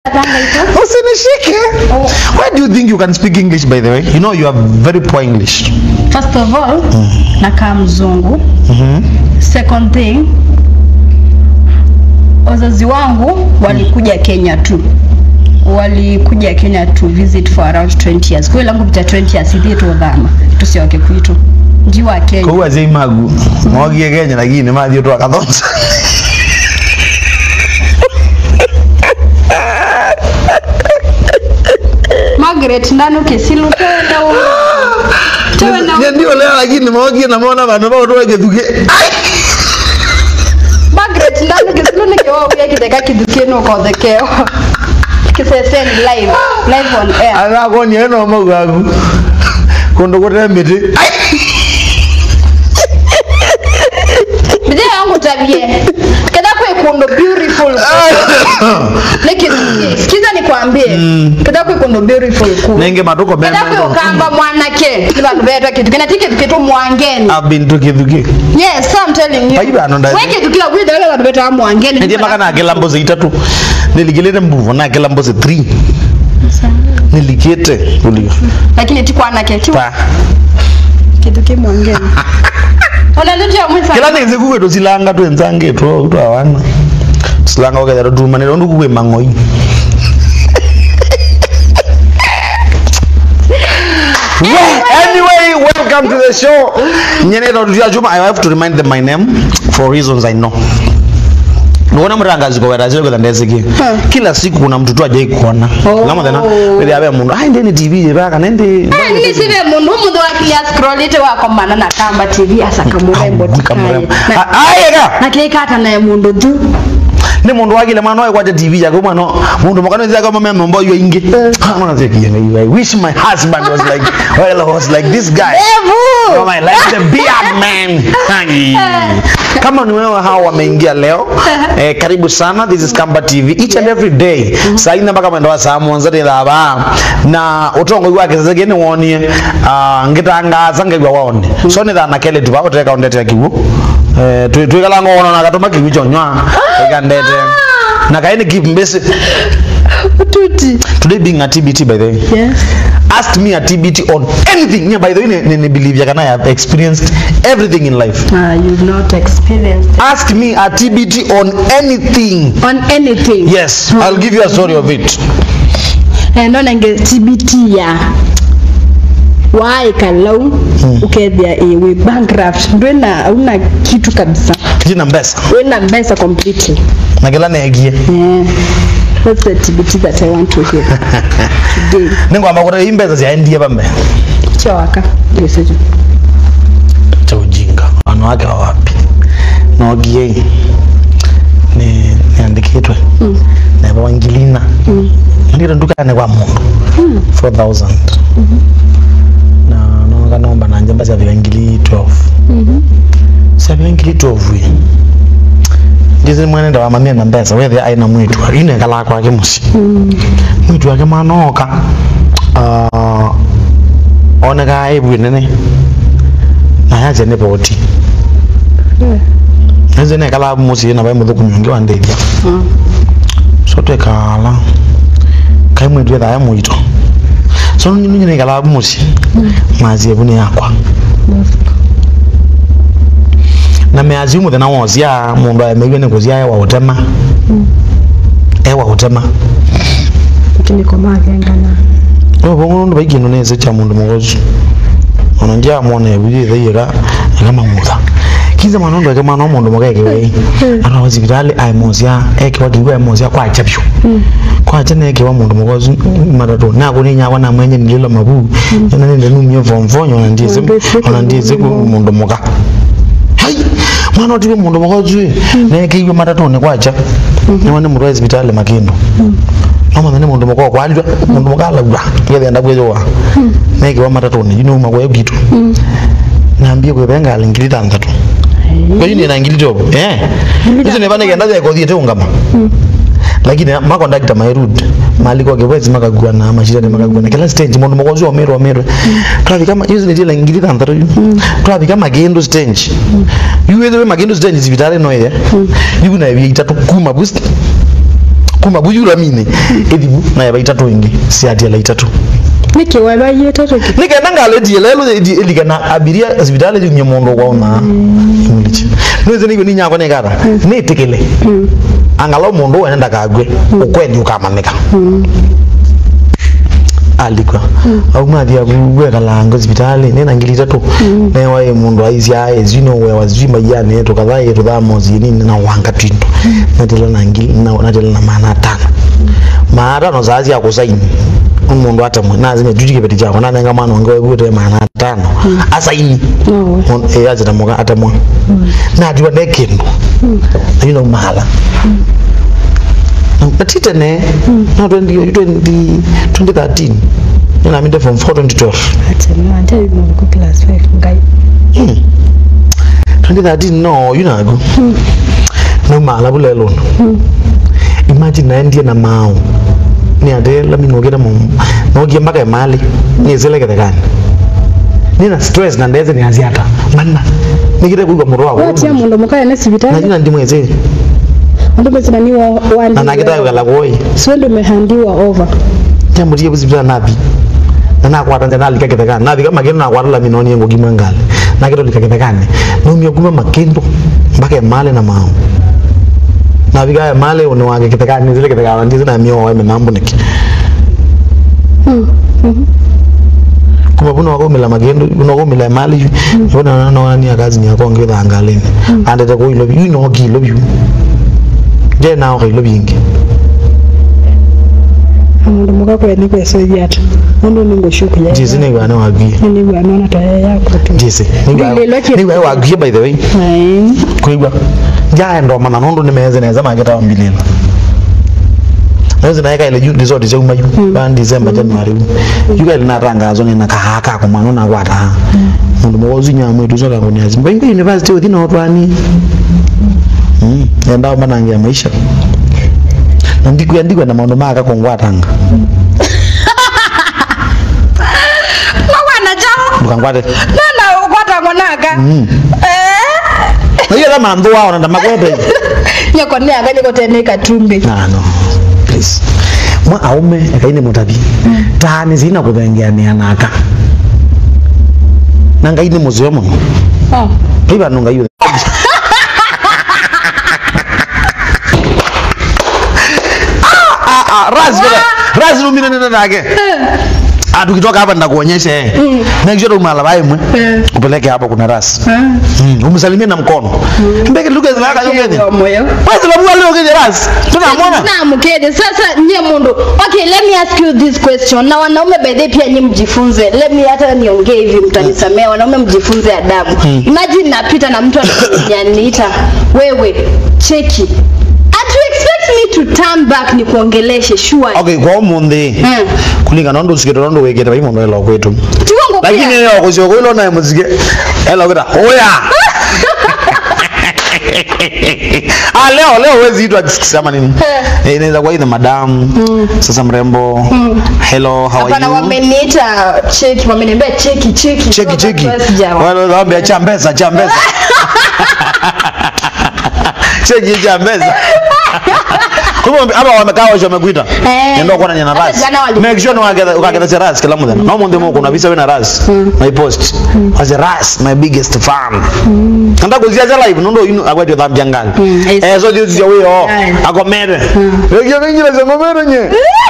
usinishike why do you think you can speak english by the way you know you are very poor english First of all, nakaa mzungu. Second thing, wazazi wangu walikuja Kenya tu walikuja Kenya to visit for around 20 years. Kwa hiyo langu pita 20 years ithi tu dhama tusioke kwitu nji wa Kenya. koguo aciai magu mogie kenya lakini mathiĩ twakathonsa Margaret ndanu kisilu tena tena ndio leo lakini mogie na mona vandu vau twegithukie Margaret ndanu kisilu ni kiwa uya kitheka kithukino kothekeo kiseseni live live on air agakonia no mau gaku kundu gutee miti Bidii yangu tabie. Kada kwe kundo beautiful. Nikisikie. Sikiza nikwambie. Kada kwe kundo beautiful ku. nenge matuko Kada kwe ukamba mwanake. Ni bantu beta kitu. Kina tike kitu mwangeni. I've been tukithukie Yes, so I'm telling you. Baiba ano ndani. Weke tukila kwida wale bantu beta mwangeni. nindie maka nakela mbuzi itatu nilikilite mbuvu nakela mbuzi 3 nilikite ulio Lakini tikwana ke tu. pa Kitu kimwangeni. Ona ndio ya mwisa. kila neze kuwe tusilanga twenzange two twawana tusilanga wakethera tumanire undu kuwe mang'oi Yeah, anyway, welcome to the show. Nyeneta tutia chuma. I have to remind them my name for reasons I know. Nuona mrangazi kwa wera zile kwa ndeziki. Kila siku kuna mtu tu ajai kuona. Oh. Ngamo tena. Wewe abe mundu. Ai ndeni TV je baka nende. Ah, Ni sibe mundu mundu wakilia scroll ite wako mana na kamba TV asa kamurembo tikaye. Kamurembo. Na- Ayega. na kikata naye mundu tu ni mundu wakile mwana oyo kwate tv yake mwana mundu mukano zia kama meme mbo yo inge mwana zia kiyenga i wish my husband was like well was like this guy oh my like the beard man Hai. kama ni wewe hao wameingia leo eh, karibu sana this is Kamba TV each and every day saa ine mpaka mwendo wa saa mwanza ni thaba na utongo wake sasa gene wonie uh, ngitangaza ngegwa wone so ni thana kele tu bakoteka ondete kiwu eh twi twikala ngono na gatuma kiwu chonywa ikandete na kaini keep mbese tuti today being a TBT by the way yes asked me a TBT on anything yeah, by the way ni, ni, ni believe yakana I have experienced everything in life uh, you've not experienced ask me a TBT on anything on anything yes I'll give you a story of it eh no nange TBT ya wai kalau ukethia eh, we bankrupt ndwena una kitu kabisa jina mbesa wena mbesa completely na kila negie yeah that's the TBT that I want to hear today ningwamba kuti imbeza ziaendie pambe chawaka yesejo cha ujinga wanawake wa wapi nogie ni niandikitwe mm. neva wangilina mm. ndiro ndukane kwa mundu mm. 4000 mm-hmm. na noga nomba nanje mba syavika ngili 12 mm-hmm. syavika ngili 12 wi ndizi mwenenda wa mamia na mbesa wethe aina mwitu ine kala kwake musi mm. mwitu wake manoka uh, oneka aibwi nene na yaje ne boti nze ne kala musi na bai muthu kunyonge wa ndeithia so twekala kai mwitu etha mwito so nyinyi ne kala musi mazi ebuni yakwa na meazi muthenya wozia mundu ameigwe ni kuzia ewa utema ewa utema lakini kwa magengana obongo ndo baigino neze cha mundu mugozu ono nja mwana ebiri thayira kama mutha kiza mwana ndo kama no mundu mugege we ana hospitali ai mozia eke wakigwa mozia kwa chapyo kwa chene eke wa mundu mugozu matatu na kuni nya wana mwenye nililo mabu yana nende numye vomvonyo na ndize ona ndize ku mundu muga hai mwana otiwe mundu mugozu na eke iwe matatu ne kwacha ni wane mundu wa hospitali makindo mama mene mundu mukwa kwalwa mundu mukalagwa ngethenda kwejowa neke wa matatoni yino uma kwa kitu naambia kwe benga alingili tandatu kwa hiyo ni ngili tobo eh hizo ne bana kenda ya kodhi te ngama lakini mako ndakita mairud mali kwa kwezi makagua na mashira ne makagua na kila stage mundu mukozi wa mero mero twabi kama hizo ne tila ngili tandatu twabi kama gendo stage yuwe magendo stage zibitare no ye yuna bi itatu kuma boost kuma bujula mine ithibu na yaba itatu ingi siatiela itatu niki wabaye tatoki nikenda ngaletie lelo ilikana abiria sibitali jumye mundu kwauna imuliche nweze nigwe ninyakwa nikara nitikile angala mundu wene ndakagwe ukwendi ukamanika alikwa aumathia gwekalango sibitali nina ngili itatu newae mundu aisya ezino wewa zwima yani tukathaye tuthamosi nini na wanga twindu natela na ngili na natela na maana tano maana tano zazi akusaini umundu atamwe nazine tutikipeti chako nanenga mwana wange wegute maana tano asaini nowe eh azitamuka atamwa natiwa ne kindu ayino mala natitene na 20 20 2013 nina minde from 4 2012 atema ante yuno ku class 5 ngai 2013 no yunago no mala bulelo imagine naendie na mao ni ade la minogera mu nogie mpaka emali ni zelekete kani nina stress na ndeze ni aziata manna nikite kuigwa muru wa watia mundu mukaya ne sibitali najina ndi mweze andu bezina ni wa wandi na nakita kala koi swendo mehandiwa over jambo tie busibita nabi na nakwata nja nalika kete kani nabi kama kendo nakwata la minoni yengo gima ngale nakito lika kete kani nomia kuma makendo mpaka emali na mao nabi kaya mali une wage kete kani zile kete kani ndizi na mio wa mambo niki kuma buno wakomela magendo buno wakomela mali yona na na ni akazi ni akonge thangaleni andete ko ilo you know ki love you je na ko ilo bingi amundu mukakwya ni kwesoithia atu mundu ningushuku ya jisi ni bana wagie ni bwana na taya yako tu jisi ni Lilo bana ki- ni bana wagie by the way Ai. kuigwa ja ndo mana nondo ni meze neza mageta wambilila Nezi naeka ile juu resort cha umayu ba December January yuka ile natangazo ni nakahaka kwa mano na kwata mundu mwozi nyamwe tu zoka ngoni azi mbenga university within otwani mm enda manangia maisha na ndiku andikwa na maondo maka kongwatanga mwana jao ndukangwate nana ukwata monaka na hiyo kama ndo wao na makwete nyako ne akanye kotene katumbi na no please mwa aume akaine mutabi tani zina kuthengeania naka na ngai ni muzio muno oh iba no ngai ah ah raz raz lumina nenda nake Ah, tukitoka hapa nitakuonyesha eh. Make sure umala imwe. Eh. Upeleke hapo kuna ras. Mm, umsalimie na mkono. Mbeke lugha zilaka yongeni. moyo Wewe sababu leo kwenye ras. Tunamwona. na mkede sasa nye mundu okay let me ask you this question na wanaume bedhe pia nyi mjifunze let me hata niongee hivi mtanisamea wanaume mjifunze adabu imagine napita na mtu ananiita wewe cheki and you expect me to turn back ni kuongeleshe sure Okay, kwa umuthi. Mm. Kulingana ndo sikete ndo wekete bai mondo elo kwetu. tiwangu Lakini pia leo kusio kwa ilo na muzike. Elo kweta. Oya. ah leo leo huwezi itwa kisema nini? Eh, inaweza kuwa either madam, sasa mrembo. Hello, how are hapana you? wameniita cheki wameniambia cheki cheki cheki So, cheki basi sijawa- wale waambia chambeza chambeza cheki chambeza Kumbe hapa wamekaa washo wamekuita. Eh. Ndio kwa nanya na Hata ras. jana wali- Make sure wakata wakata cha ras kila mmoja. Na mwende mko kuna visa wewe na ras. My post. As a ras my biggest fan. Nda kuzia za live ndo ino agwati dhambi jangali. Mm, yes. Eh so juu ya wewe oh. Yeah. Akomere. Yeye ngine za ngomere nye.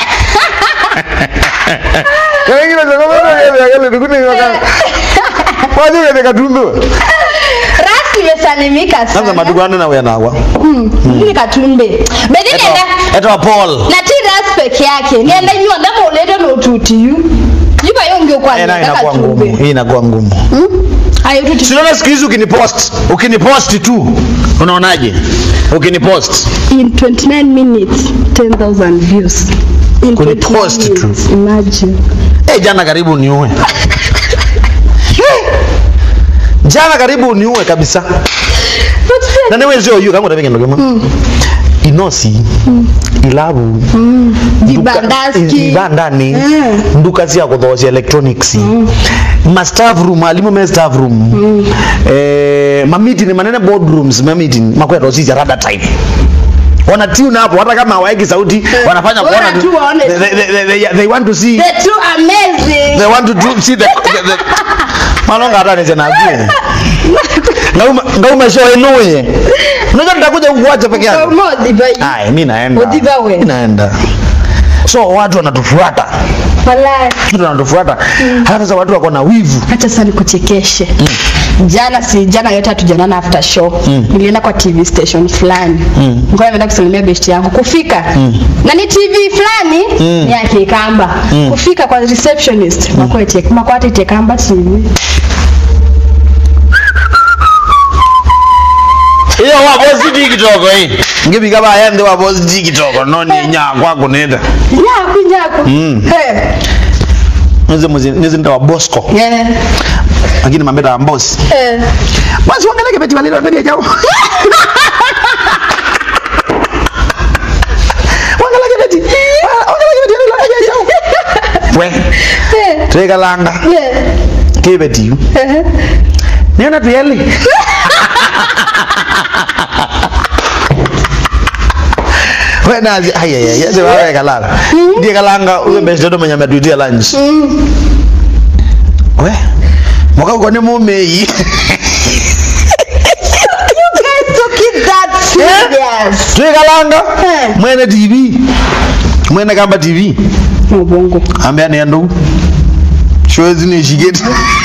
Yeye ngine za ngomere yeye yale dukuni yoka. Waje katika tundu. rasi imesalimika Sasa sana madugu na wewe nawa. ni katumbe bedhi nenda Eto Paul. na ti ras peke yake nienda nyua ndama ulete no tutiyu yuka yonge Eh, nayo ukwaneka inakuwa ngumu. katumbe Hii inakuwa ngumu. ayo tuti Sinaona siku hizi ukinipost, ukinipost tu. Unaonaje? Ukinipost. in 29 minutes 10000 views in Kunipost 29 tu. minutes, imagine Eh, jana karibu niue. Jana karibu niue kabisa. Na newe sio yu kama utafika ndio kama. Inosi. Ilabu. Vibandaski. Ibandani. Mm. Nduka cia kuthocia electronics. Ma staff room, alimu me staff room. Eh, ma meeting manene boardrooms, ma meeting makwenda cia rada type. wana tune hapo hata kama hawaeki sauti wanafanya Bora kuona tu waone they, they, they, they, they want to see the two amazing they want to do, see the, the, the manonga hata nisenagie ngauma ngauma show inuye unajua nitakuja kukuacha peke yangu Umo Dibai. ai mimi naenda Udhiba we. Mimi naenda so watu wanatufuata Wallahi. watu wanatufuata halafu sasa watu wako na wivu Acha sasa nikuchekeshe. Jana si jana yote hatujanana after show. Nilienda kwa TV station fulani. Mm. Ngoja nimeenda kusalimia best yangu. Kufika. Na ni TV fulani ni ya Kikamba. Kufika kwa receptionist. Makwete, makwate Kikamba TV. iyo wabosi di kitoko hii ngibika bayende wabosi di kitoko noni nyakwa kunenda Nyaku nyaku. Mm. Hey. nizi muzi nizi nda wa bosco Yeah. lakini mambeta wa mbosi Eh. basi wangeleke beti walilo ndani ya jao wangeleke beti wangeleke beti walilo ndani ya jao we Eh. teka langa Yeah. kibeti yu Eh. niona tuyeli wenazi ayaya yese wawe kalala ndiye kalanga uwe besi dodo mwenye ametuitia lunch we mwaka uko ni mumeyi You guys took it that serious. twikalanga Eh. mwene tv mwene kamba tv Mubongo. ambia nendo shozi nishiketi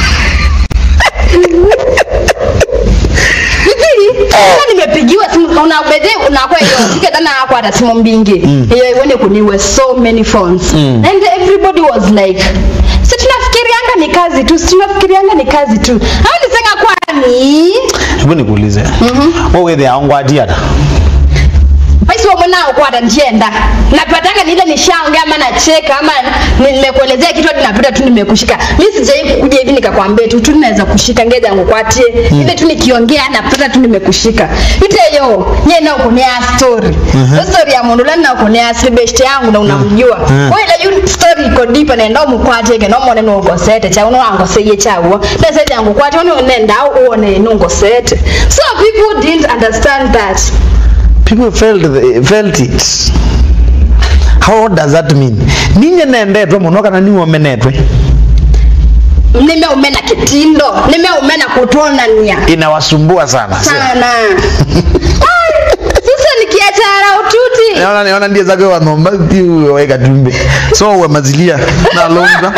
Sasa nimepigiwa simu una bede unakuwa hiyo fika tena hapo hata simu mbingi. Hiyo ione kuniwe so many phones. And everybody was like si tunafikirianga ni kazi tu, si tunafikirianga ni kazi tu. Hao nisenga kwani hebu nikuulize wowethe aongwatiata basi wewe mwanao kwa atanjenda. Napatanga ni ile nishaongea ama nacheka ama ni- nimekuelezea kitu hadi napita tu nimekushika. Mimi sijai kuja hivi nikakwambia tu tu naweza kushika ngeza yangu kwatie. Ile tu nikiongea napata tu nimekushika. Ite yo, nye na uko ni story. Hiyo story ya mundu lana uko ni asili best yangu na unamjua. Wewe ile you story iko deep na enda umukwatie ke no mone no sete cha uno wango seye chawo. Na sete yangu kwatie uno nenda uone nungo sete. So people didn't understand that. people felt, the, felt it how does that mean ninye nendetwe muno kana niwe menetwe nimeumena kitindo nimeumena kutonania inawasumbua sana sana Ai, sasa nikiachara ututi naona naona ndiye zake wa nomba tiu weka tumbe so we mazilia na longa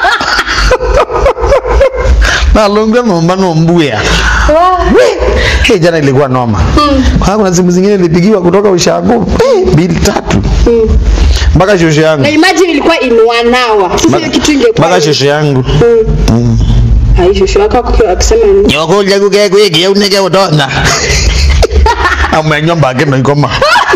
na longa nomba nombuya Hey, jana ilikuwa noma kwa kuna simu zingine nilipigiwa kutoka ushago eh, bili tatu mpaka shosho yangu na imagine ilikuwa in one hour sasa hiyo kitu ingekuwa mpaka shosho yangu hai shosho wako akiwa- akisema nini nyokulya kukekwikia unike utona amenyomba ake noikoma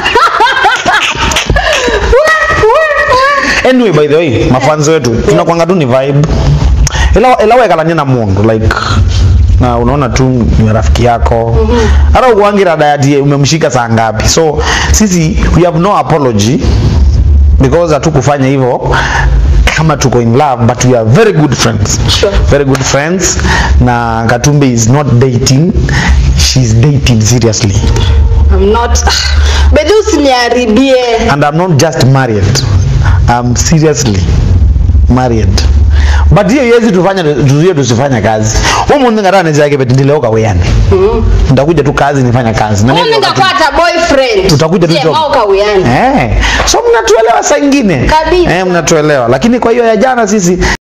anyway by the way mafanzi wetu tunakwanga tu ni vibe ila ila wekalanie na mundu like na unaona tu ni rafiki yako hata ukuangi rada ati umemshika saa ngapi so sisi we have no apology because hatukufanya hivyo kama tuko in love but we are very good friends Sure. very good friends na katumbe is not dating she's dating seriously I'm not bedhi usiniharibie and i'm not just married i'm seriously married but hiyo iwezi tufanya tuzuie tusifanya kazi umundu ngatanezake beti ndileuka weyani ndakuja tu kazi nifanya kazi Na mimi mimi wakati- ngakwata boyfriend Utakuja tu Sie, job. mauka uyani Eh, so mnatuelewa saa ingine Kabisa. eh, mnatuelewa lakini kwa hiyo ya jana sisi